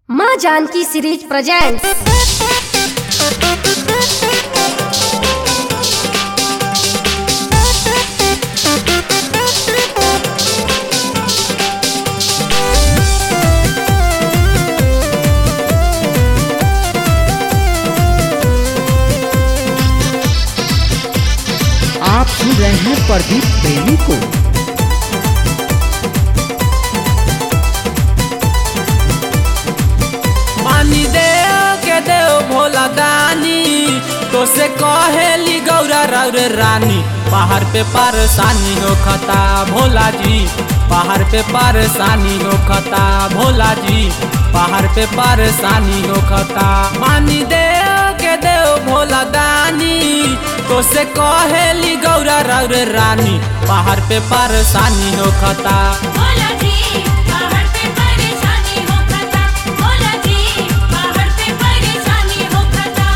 माँ Janaki series presents आप सुन रहे हैं प्रदीप प्रेमी को पानी दे के देव भोला दानी तो से कहेली गौरा रौर रानी पहाड़ पे परेशानी हो खता भोला जी पहाड़ पे परेशानी हो खता भोला जी पहाड़ पे परेशानी हो खता पानी दे के देव भोला दानी तो से कहेली गौरा रौर रानी पहाड़ पे परेशानी हो खता भोला जी पहाड़ पे परेशानी हो खता भोला जी पहाड़ पे परेशानी हो खता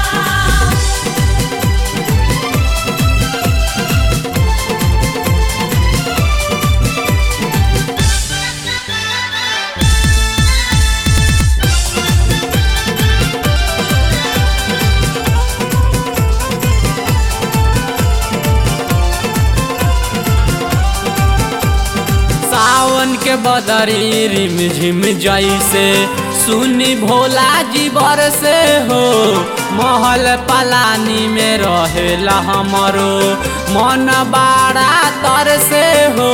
सावन के बदरी रिम झिम जैसे सुनी भोला जी बरसे हो महल पलानी में रहेला हमरो मन बाड़ा तर से हो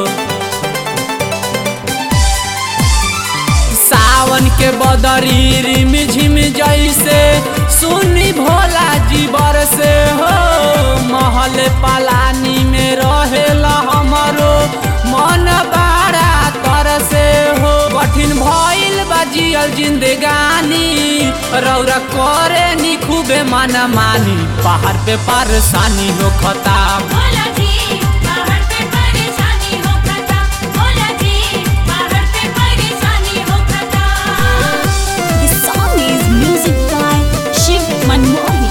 सावन के बदरी रिम झिम जैसे सुनी भोला जी बरसे हो महल पलानी में रहेला हमरो मन बाड़ा तरसे हो कठिन भइल बा जियल जिंदगानी रौरा करे नी खूबे माना मानी पहाड़ पे परेशानी हो खता भोला जी पहाड़ पे परेशानी हो खता भोला जी पहाड़ पे परेशानी हो खता This song is music by Shiv Manmohan.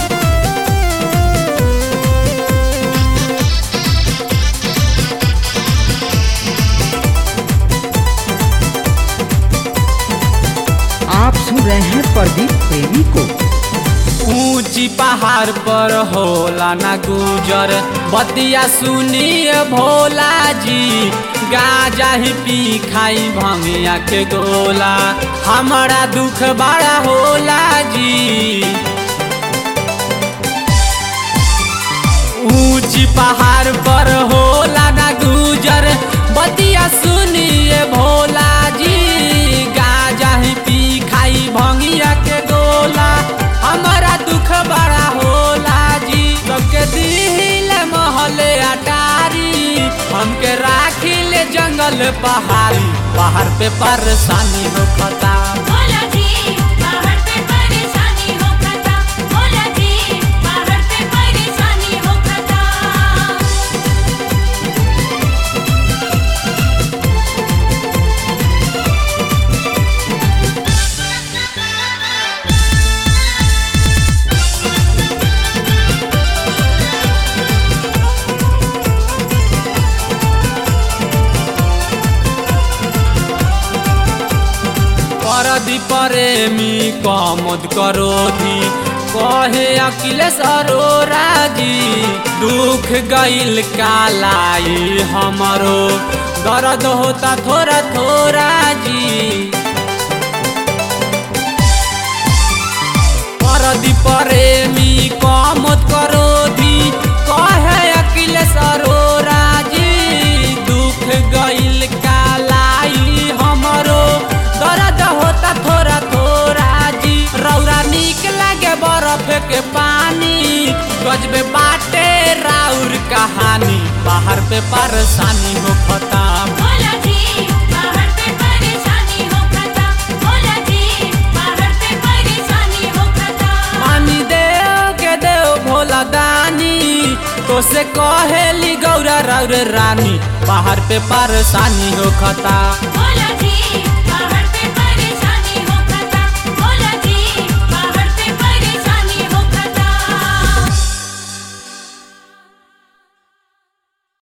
आप सुन रहे हैं प्रदीप प्रेमी को ऊंची पहाड़ पर होला ना गुजर बतिया सुनिए भोला जी गाजा ही पी खाई भंगिया के गोला हमारा दुख बड़ा होला जी ऊंची पहाड़ पर होला ना गुजर बतिया सुनिए भोला जी गाजा ही पी खाई भंगिया के गोला हमारा दुख बड़ा होला जी सबके दिल महले अटारी हमके राखिले जंगल पहाड़ी पहाड़ पे परेशानी हो खता भोला जी पहाड़ पे परेशानी हो खता भोला जी पहाड़ पे परेशानी हो खता परदी प्रेमी कमद करोधी कहे अखिलेश अरोरा जी दुख गईल कालाई हमरो दर्द होता थोड़ा थोड़ा जी परदी प्रेमी कमत करोधी कहे अखिलेश अरोरा जी दुख गईल कालाई हमरो दर्द होता थोड़ा थोड़ा जी रौरा निक लागे बर्फ के पानी गजबे बाटे राउर कहानी बाहर पे परेशानी हो खता भोला जी पहाड़ पे परेशानी हो खता भोला जी पहाड़ पे परेशानी हो खता पानी दे के देव भोला दानी तो से कहेली गौरा रौर रानी पहाड़ पे परेशानी हो खता भोला जी